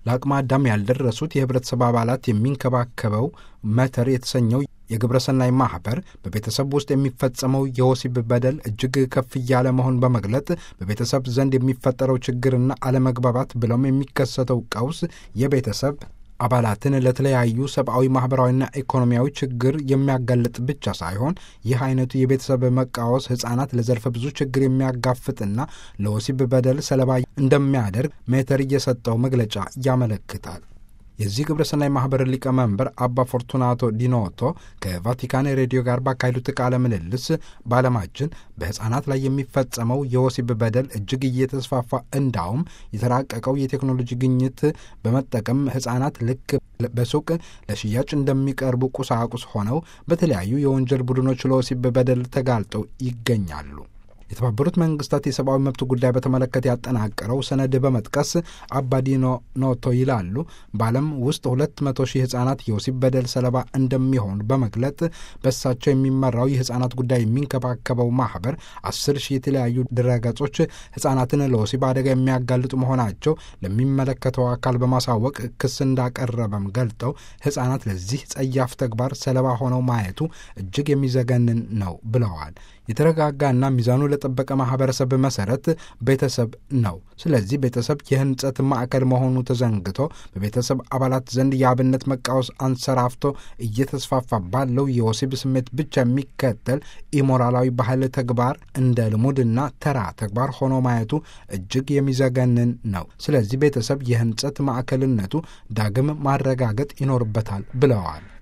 ለአቅመ አዳም ያልደረሱት የህብረተሰብ አባላት የሚንከባከበው መተር የተሰኘው የግብረሰናይ ማኅበር በቤተሰብ ውስጥ የሚፈጸመው የወሲብ በደል እጅግ ከፍ እያለ መሆን በመግለጥ በቤተሰብ ዘንድ የሚፈጠረው ችግርና አለመግባባት ብለውም የሚከሰተው ቀውስ የቤተሰብ አባላትን ለተለያዩ ሰብአዊ፣ ማኅበራዊና ኢኮኖሚያዊ ችግር የሚያጋልጥ ብቻ ሳይሆን ይህ አይነቱ የቤተሰብ መቃወስ ሕፃናት ለዘርፈ ብዙ ችግር የሚያጋፍጥና ለወሲብ በደል ሰለባ እንደሚያደርግ ሜተር እየሰጠው መግለጫ ያመለክታል። የዚህ ግብረሰናይ ማኅበር ሊቀመንበር አባ ፎርቱናቶ ዲኖቶ ከቫቲካን ሬዲዮ ጋር ባካሄዱት ቃለ ምልልስ በዓለማችን በሕፃናት ላይ የሚፈጸመው የወሲብ በደል እጅግ እየተስፋፋ እንዳውም የተራቀቀው የቴክኖሎጂ ግኝት በመጠቀም ሕፃናት ልክ በሱቅ ለሽያጭ እንደሚቀርቡ ቁሳቁስ ሆነው በተለያዩ የወንጀል ቡድኖች ለወሲብ በደል ተጋልጠው ይገኛሉ። የተባበሩት መንግስታት የሰብአዊ መብት ጉዳይ በተመለከተ ያጠናቀረው ሰነድ በመጥቀስ አባዲኖ ኖቶ ይላሉ በዓለም ውስጥ ሁለት መቶ ሺህ ህጻናት የወሲብ በደል ሰለባ እንደሚሆኑ በመግለጥ በእሳቸው የሚመራው የህጻናት ጉዳይ የሚንከባከበው ማህበር አስር ሺህ የተለያዩ ድረገጾች ህጻናትን ለወሲብ አደጋ የሚያጋልጡ መሆናቸው ለሚመለከተው አካል በማሳወቅ ክስ እንዳቀረበም ገልጠው ህጻናት ለዚህ ጸያፍ ተግባር ሰለባ ሆነው ማየቱ እጅግ የሚዘገንን ነው ብለዋል። የተረጋጋና ሚዛኑ ለጠበቀ ማህበረሰብ መሰረት ቤተሰብ ነው። ስለዚህ ቤተሰብ የህንጸት ማዕከል መሆኑ ተዘንግቶ በቤተሰብ አባላት ዘንድ የአብነት መቃወስ አንሰራፍቶ እየተስፋፋ ባለው የወሲብ ስሜት ብቻ የሚከተል ኢሞራላዊ ባህል ተግባር እንደ ልሙድና ተራ ተግባር ሆኖ ማየቱ እጅግ የሚዘገንን ነው። ስለዚህ ቤተሰብ የህንጸት ማዕከልነቱ ዳግም ማረጋገጥ ይኖርበታል ብለዋል።